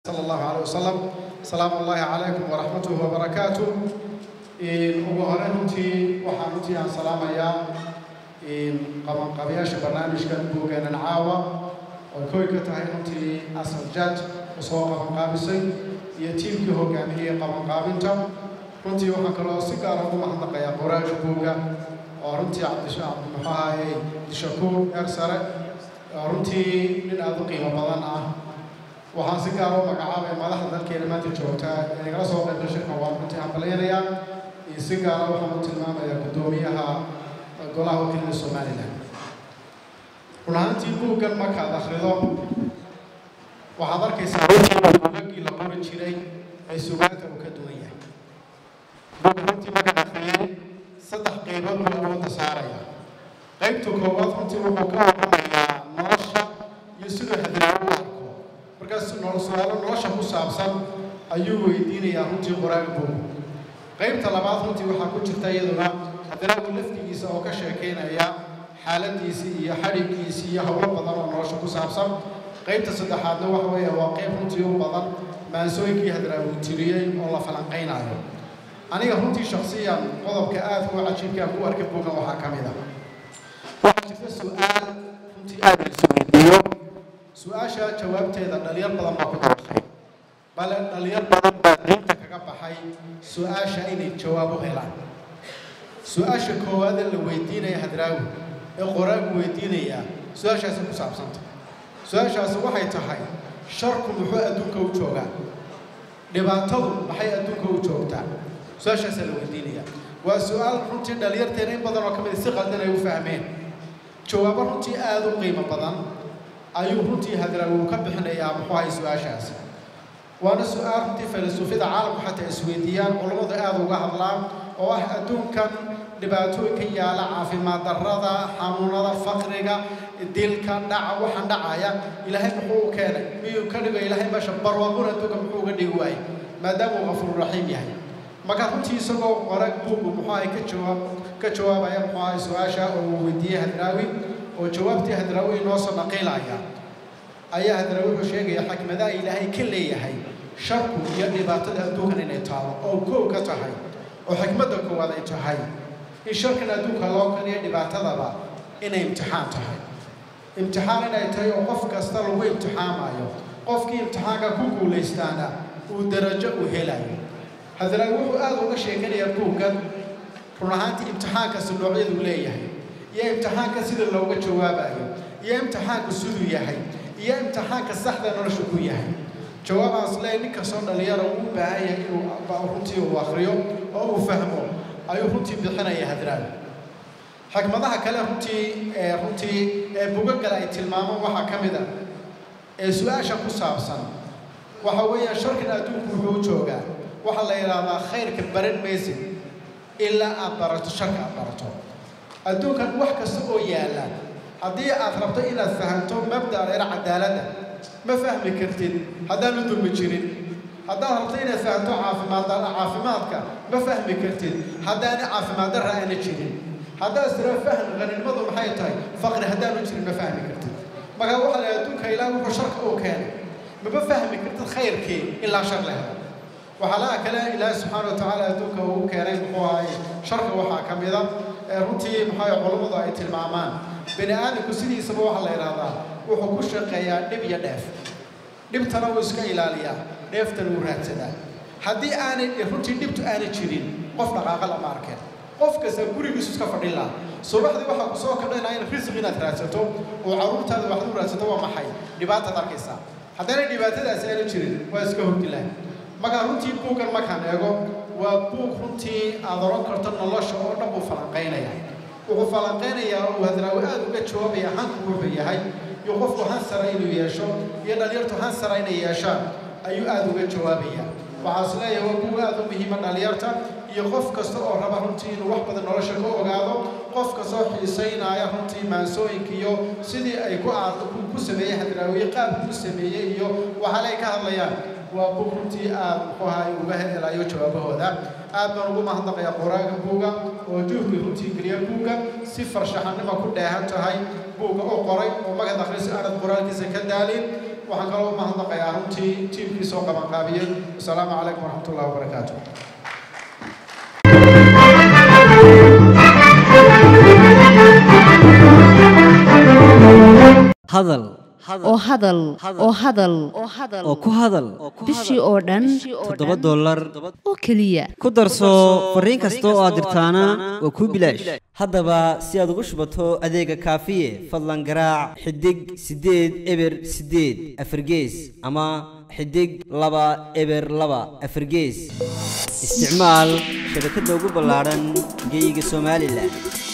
صلى الله عليه وسلم سلام الله عليكم ورحمته وبركاته ugu hore runtii waxaan runtii aan salaamayaa qabanqabayaasha barnaamijkan buugeenan caawa oo koy ka tahay runtii asal jaj oo soo qabanqaabisay iyo tiimkii hogaaminayay qabanqaabinta runtii waxaan kaloo si gaara ugu mahadnaqayaa qoraaga buugga oo runtii cabdimuxuahaye dishakuur eer sare oo runtii nin aada u qiimo badan ah waxaan si gaara u magacaabay madaxda dalkeena maanta joogtaa ee nagala soo qaybgal shirka waan runtii hambalyanayaa iyo si gaara waxaan u tilmaamayaa guddoomiyaha golaha wakiilada somalilan run ahaantii buuggan markaad akhrido waxaad arkaysaa buugaggii la qori jiray ee sugaanta uu ka duwan yahay buugga runtii markaad akhriyay saddex qaybood buu awoodda saaraya qaybta koowaad runtii wuxuu ka warramayaa nolosha iyo siduu hadraawo u arko markaas su-aalo nolosha ku saabsan ayuu weydiinayaa runtii qoraaga buug qaybta labaad runtii waxaa ku jirta iyaduna hadraagu laftigiisa oo ka sheekaynaya xaaladiisii iyo xadhiggiisii iyo howlo badan oo nolosha ku saabsan qaybta saddexaadna waxa weeye waa qayb runtii u badan maansooyinkii hadraagu tiriyey oo la falanqaynayo aniga runtii shaksiyan qodobka aadka u cajiibkaan ku arkay buuggan waxaa ka mid ah waxaa jirta su-aal runtii aad la isu weydiiyo su-aasha jawaabteeda dhalinyar badan baa ku dabaqay bale dhalinyar badan baa diinta kaga baxay su-aasha inay jawaab u helaan su-aasha koowaad ee la weydiinaya hadraawi ee qoraagu weydiinayaa su-aashaasi ku saabsanta su-aashaasi waxay tahay sharku muxuu adduunka u joogaa dhibaatadu maxay adduunka u joogtaa su-aashaasaa la weydiinaya waa su-aal runtii dhalinyarteena in badan oo ka mid si qaldan ay u fahmeen jawaabo runtii aada u qiimo badan ayuu runtii hadraawi uu ka bixinayaa muxuu ahay su-aashaasi waana su-aal runtii filosoofiyada caalamku xataa isweydiiyaan culammadu aada uga hadlaan oo ah adduunkan dhibaatooyinka yaala caafimaad darrada xanuunada faqriga dilka dhaca waxaan dhacaya ilaahay muxuu u keenay miyuu ka dhigo ilaahay meesha barwaaquna adduunka muxuu uga dhigi waayey maadaama uu qafuururaxiim yahay marka runtii isagoo qorag buugu muxuu ahay ka jawaab ka jawaabaya muxuu ahay su-aasha oo uu weydiiyey hadraawi oo jawaabtii hadraawi inoo soo naqiilaya ayaa hadraawi wuxuu sheegaya xikmadaha ilaahay ka leeyahay sharku iyo dhibaatada adduunkan inay taalo oo koow ka tahay oo xikmadda koowaad ay tahay in sharkan adduunka loo kaniyo dhibaatadaba inay imtixaan tahay imtixaan inay tahay oo qof kasta lagu imtixaamayo qofkii imtixaanka ku guulaystaana uu darajo u helayo hadraawi wuxuu aada uga sheekanayaa buuggan run ahaantii imtixaankasi noocyaduu leeyahay iyo imtixaanka sida looga jawaabayo iyo imtixaanku siduu yahay iyo imtixaanka saxda nolosha ku yahay jawaabaas le nin kastoo dhalinyara uu u baahan yahay inuu runtii uu akriyo oo uu fahmo ayuu runtii bixinaya hadraawi xikmadaha kale runtii ee runtii ee buga kale ay tilmaamaan waxaa ka mid ah ee su-aasha ku saabsan waxa weeyaan sharkan adduunku wuxuu u joogaa waxaa la yidhaahdaa khayrka baran maysid ilaa aad barato sharka aad barato adduunkan wax kasta oo yaalla haddii aad rabto inaad fahamto mabda'a dheer cadaaladda ma fahmi kartid haddaanu dulmi jirin haddaad rabto inaad fahamto caafimaad caafimaadka ma fahmi kartid haddaana caafimaad darra aana jirin haddaad tira fahm qaninimadu maxay tahay faqri haddaanu jirin ma fahmi kartid marka waxaa la adduunka ilaah wuxuu sharka uu keenay mama fahmi kartid khayrkii ilaa shar la helo waxaa laha kale ilaahi subxaana watacaala adduunka uu keenay muxuu ahay sharka waxaa ka mida ee runtii maxaa culammadu ay tilmaamaan bini aadamku sidiisaba waxaa la yidhahdaa wuxuu ku shaqeeyaa dhib iyo dheef dhibtana wuu iska ilaaliyaa dheeftana wuu raadsadaa haddii aanay runtii dhibtu aanay jirin qof dhaqaaqa lama arkeen qof kasta gurigiisu iska fadhin laha subaxdii waxaa kusoo kadhanaa in risq inaad raadsato oo carruurtaada waxaad u raadsato waa maxay dhibaataad arkaysaa haddaanay dhibaatadaasi aanay jirin waa iska hordi lahay markaa runtii buuggan markaan eego waa buug runtii aad oran karto nolosha oo dhan buu falanqaynaya wuxuu falanqaynayaa uu hadraawi aada uga jawaabaya hanku wuxuu yahay iyo qofku hansara inuu yeesho iyo dhalinyartu hansara inay yeeshaan ayuu aada uga jawaabaya waxaas leeyahay waa buug aada u muhiima dhalinyarta iyo qof kasta oo raba runtii inuu wax badan nolosha ka ogaado qof kastoo xiisaynaya runtii maansooyinka iyo sidii ay ku ku sameeyey hadraawiye qaabku u sameeyey iyo waxaale ay ka hadlayaan waa bug runtii aada muxuu ahay uga helayo jawaabahooda aad baan ugu mahadnaqayaa qoraaga buuga oo juhdi runtii geliya buugga si farshaxanimo ku dheehan tahay buugga u qoray oo magad akhris aanad qoraalkiisa ka daalin waxaan kaloo u mahadnaqayaa runtii tiimkii soo qabanqaabiyey asalaamu calaykum waraxmat ullahi wabarakaatu hadal oo hadal oo hadal oo ku hadal bishii oo dhan toddoba dollar oo keliya ku darso fariin kasta oo aad dirtaana waa kuu bilaash haddaba si aad ugu shubato adeega kaafiye fadlan garaac xidig siddeed eber siddeed afargees ama xidig laba eber laba afargees isticmaal shabakadda ugu ballaadhan geeyiga somalilan